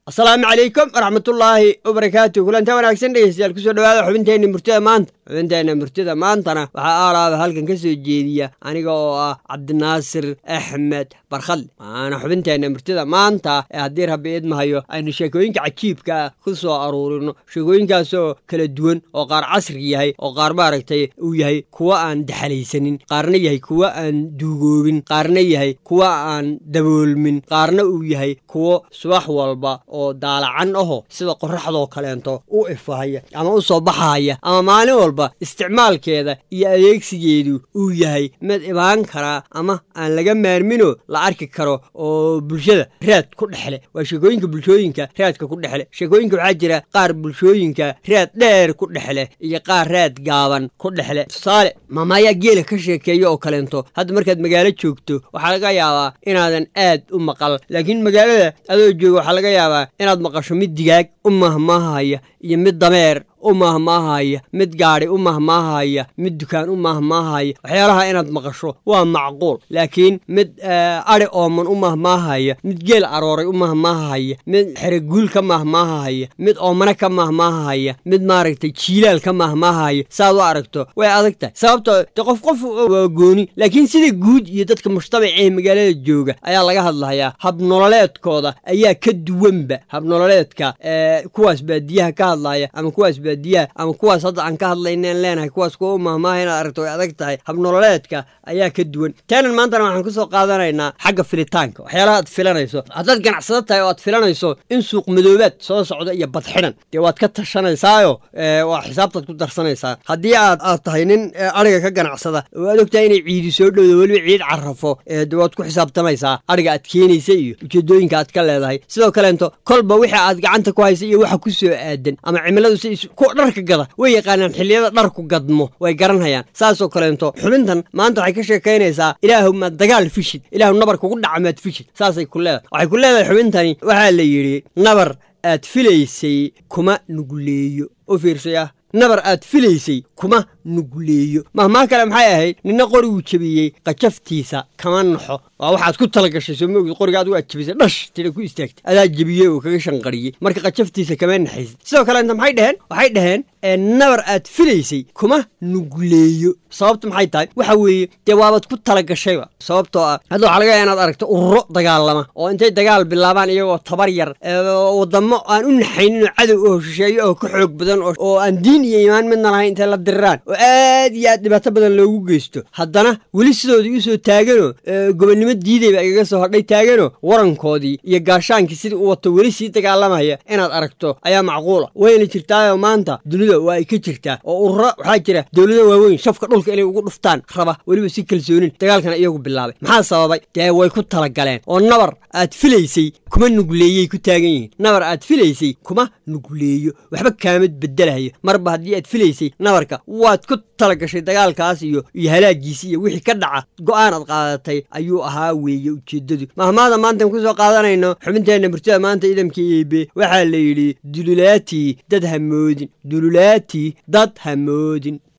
asalaamu calaykum waraxmatullaahi wabarakaatu kulanta wanaagsan dhegeystayaal kusoo dhawaada xubinteenna murtida maanta xubinteenna murtida maantana waxaa aalaaba halkan ka soo jeediya aniga oo ah cabdinaasir axmed barkhadle waana xubinteenna murtida maanta ee haddii rabbi idmahayo aynu sheekooyinka cajiibka ah ku soo aruurino sheekooyinkaasoo kala duwan oo qaar casri yahay oo qaar maaragtay uu yahay kuwa aan daxalaysanin qaarna yahay kuwa aan duugoobin qaarna yahay kuwa aan daboolmin qaarna uu yahay kuwo subax walba oo daalacan aho sida qoraxdoo kaleento u ifahaya ama u soo baxahaya ama maalin walba isticmaalkeeda iyo adeegsigeedu uu yahay mid ibaan karaa ama aan laga maarmino la arki karo oo bulshada raad ku dhexle waa sheekooyinka bulshooyinka raadka ku dhexle sheekooyinka waxaa jira qaar bulshooyinka raad dheer ku dhexle iyo qaar raad gaaban ku dhexle tusaale maamaayaa geela ka sheekeeya oo kaleento hadda markaad magaalo joogto waxaa laga yaabaa inaadan aad u maqal laakiin magaalada adoo jooga waxaa laga yaabaa inaad maqasho mid digaag u mahmaahaya iyo mid dameer u mahmaahaya mid gaadhi u mahmaahaya mid dukaan u mahmaahaya waxyaalaha inaad maqasho waa macquul laakiin mid adhi ooman u mahmaahaya mid geel arooray u mahmaahaya mid xereguul ka mahmaahaya mid oomane ka mahmaahaya mid maaragtay jiilaal ka mahmaahaya saaad u aragto way adag tahay sababtoo de qof qof waa gooni laakiin sida guud iyo dadka mujtamaca ee magaalada jooga ayaa laga hadlayaa habnololeedkooda ayaa ka duwanba habnololeedka kuwaas baadiyaha ka hadlaya ama kuwaas baadiyaha ama kuwaas hadda aan ka hadlaynen leenahay kuwaas kuwa u mahmaaha inaad aragto way adag tahay habnololeedka ayaa ka duwan taanan maantana waxaan kusoo qaadanaynaa xagga filitaanka waxyaalaha aad filanayso haddaad ganacsado tahay oo aad filanayso in suuq madoobaad soo socda iyo badxidhan dee waad ka tashanaysaayo waa xisaabtaad ku darsanaysaa haddii aad aad tahay nin adhiga ka ganacsada oo aad ogtahay inay ciidi soo dhowdo weliba ciid carafo de waad ku xisaabtamaysaa adhiga aad keenaysa iyo ujeedooyinka aad ka leedahay sidoo kaleento kolba wixii aad gacanta ku haysa iyo waxa ku soo aadan ama cimiladu si kuwa dharka gada way yaqaanaan xilliyada dharku gadmo way garanhayaan saasoo kaleento xubintan maanta waxay ka sheekaynaysaa ilaahu maad dagaal fishid ilaahu nabar kugu dhaca maad fishid saasay ku leedahay waxay ku leedahay xubintani waxaa la yidhi nabar aad filaysay kuma nuguleeyo u fiirsay ah nabar aad filaysay kuma nuguleeyo mahmaa kale maxay ahayd nina qoriguu jebiyey qajaftiisa kama naxo waa waxaad ku talagashay soo maogid qoriga adigu aad jebisay dhash tida ku istaagtay adaa jebiyey oo kaga shanqariyey marka qajaftiisa kama naxaysid sidoo kale inta maxay dheheen waxay dhaheen nabar aad filaysay kuma nuguleeyo sababta maxay tahay waxa weeye dee waabaad ku talagashayba sababtoo ah hadda waxaa laga yaaa inaad aragto ururo dagaalama oo intay dagaal bilaabaan iyagoo tabar yar wadamo aan u naxaynin oo cadow oo shisheeyo oo ka xoog badan oo aan diin iyo iimaan midna lahayn intay la diriraan oo aad iyo aad dhibaato badan loogu geysto haddana weli sidoodii usoo taaganoo gobonnimo diidayba igaga soo hodhay taaganoo warankoodii iyo gaashaankii sidii u wato weli sii dagaalamaya inaad aragto ayaa macquula wayna jirtaayoo maanta dunida waa ay ka jirtaa oo ururo waxaa jira dowlado waaweyn shafka dhulka inay ugu dhuftaan raba weliba si kalsoonin dagaalkana iyagu bilaabay maxaa sababay dee way ku talagaleen oo nabar aad filaysay kuma nugleeyey ku taagan yihiin nabar aad filaysay kuma nugleeyo waxba kaamad bedelahayo marba haddii aad filaysay nabarka waad ku talagashay dagaalkaas iyo iyo halaagiisi iyo wixii ka dhaca go'aan aad qaadatay ayuu ahaa weeye ujeeddadu mahmaada maantaan kusoo qaadanayno xubinteenna murtida maanta idamka eebe waxaa la yidhi dululaatii dad hamoodin dululaatii dad hamoodin